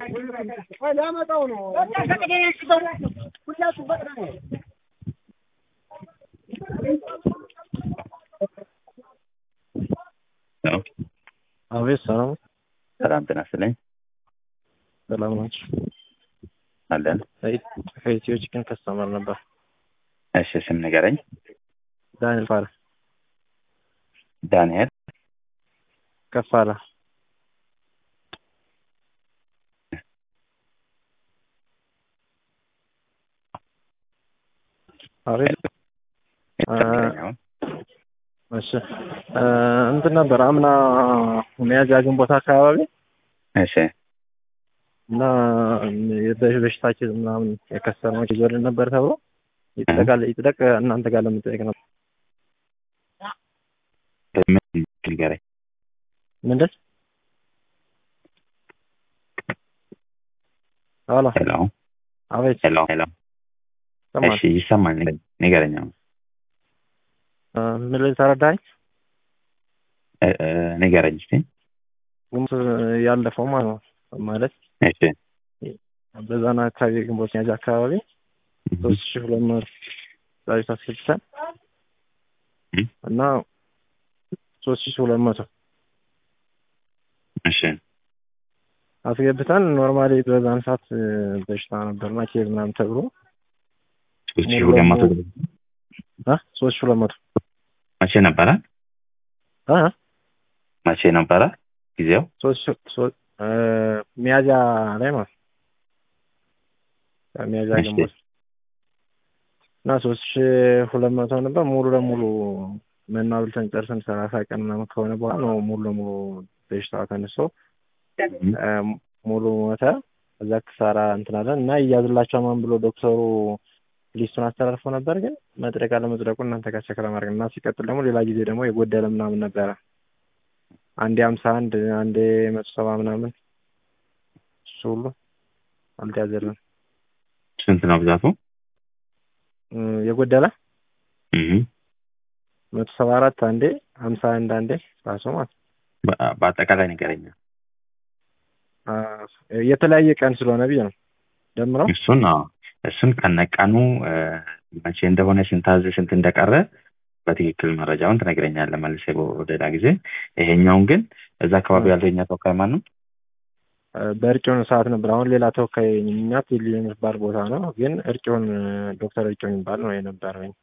ሊያመጣው ነው። ሁላችሁ በቅዳ ነው። አቤት ሰላም ሰላም ጤና ይስጥልኝ። ሰላም ናቸው። አለን። ከኢትዮ ቺክን ከስተመር ነበር። እሺ ስም ንገረኝ። ዳንኤል ፋለ ዳንኤል ከፋለ አቤት እሺ እንትን ነበር አምና ሚያዝያ ግንቦት አካባቢ እሺ እና በሽታችን ምናምን የከሰረው ይዞልን ነበር ተብሎ ይጠቃል ይጥደቅ እናንተ ጋር ለምጠየቅ ነበር። ምን ንገረኝ። ምንድን ሄሎ ሄሎ አቤት ሄሎ ሄሎ። ሰማን እሺ ይሰማል። ንገረኝ። አሁን ምን ላይ ተረዳኝ? እ እ ንገረኝ እስኪ። ግንቦት ያለፈው ማለት ነው ማለት እሺ በዛና አካባቢ ግንቦት ሚያዝያ አካባቢ ሶስት ሺህ ሁለት መቶ ዳዊት አስገብተን እም፣ እና ሶስት ሺህ ሁለት መቶ እሺ አስገብተን ኖርማሊ በዛን ሰዓት በሽታ ነበርና ኬዝ ምናምን ተብሎ ሶስት ሺህ ሁለት መቶ አ ሶስት ሺህ ሁለት መቶ መቼ ነበረ? አ መቼ ነበረ ጊዜው? ሶስት ሺህ ሶ- እ ሚያዝያ ላይ ማለት ነው። ሚያዝያ እሺ። ግንቦት እና ሶስት ሺህ ሁለት መቶ ነበር ሙሉ ለሙሉ መናብልተን ጨርሰን ሰላሳ ቀን ምናምን ከሆነ በኋላ ነው ሙሉ ለሙሉ በሽታው ተነስቶ እም፣ እ ሙሉ ሞተ። እዛ ክሳራ እንትናለን እና እያዝላቸው ማን ብሎ ዶክተሩ ሊስቱን አስተላልፎ ነበር። ግን መጥረቅ አለመጥረቁ እናንተ ጋር ቸክ ለማድረግ እና ሲቀጥል ደግሞ ሌላ ጊዜ ደግሞ የጎደለ ምናምን ነበረ። አንዴ ሀምሳ አንድ አንዴ መቶ ሰባ ምናምን እሱ ሁሉ አልተያዘልን ስንት ነው ብዛቱ? እ የጎደለ እም፣ መቶ ሰባ አራት አንዴ ሀምሳ አንድ አንዴ ራሱ ማለት ነው። በ- በአጠቃላይ ንገረኝ። አ፣ የተለያየ ቀን ስለሆነ ብዬ ነው ደምረው እሱን አዎ፣ እሱን ከነቀኑ እ፣ መቼ እንደሆነ ስንት አዘ ስንት እንደቀረ በትክክል መረጃውን ትነግረኛለህ መልሼ ወደ ሌላ ጊዜ። ይሄኛውን ግን እዛ አካባቢ ያለው የኛ ተወካይ ማን ነው? እ፣ በእርጭውን ሰዓት ነበር። አሁን ሌላ ተወካይ እኛ ቴሌ የሚባል ቦታ ነው፣ ግን እርጭውን ዶክተር እርጭውን የሚባል ነው የነበረኝ።